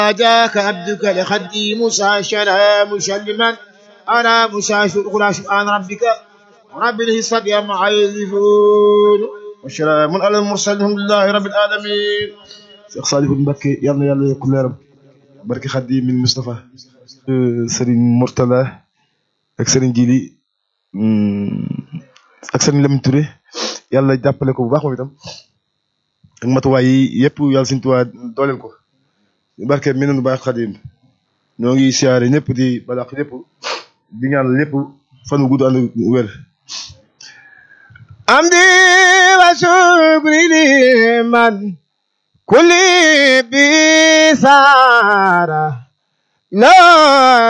جاك عبدك لخدي موسى شلا مسلما على موسى شكرا سبحان ربك رب العزة عما يصفون وسلام على المرسلين الحمد لله رب العالمين Cheikh Salifou Mbacké yal na yàlla yokk leeram barke Xaadim min Moustapha Serigne Mourtala ak Serigne Djili ak Serigne Lamine Touré yàlla jàppale ko bu baax moom itam ak matuwaay yi yëpp yàlla Serigne Touba dooleel ko barke mi nanu baax Xaadim ñoo ngi siyaare ñëpp di balaax ñëpp di ñaan ñëpp fan wu gudd ànd wér amdi wa shukri liman kulli bi saara la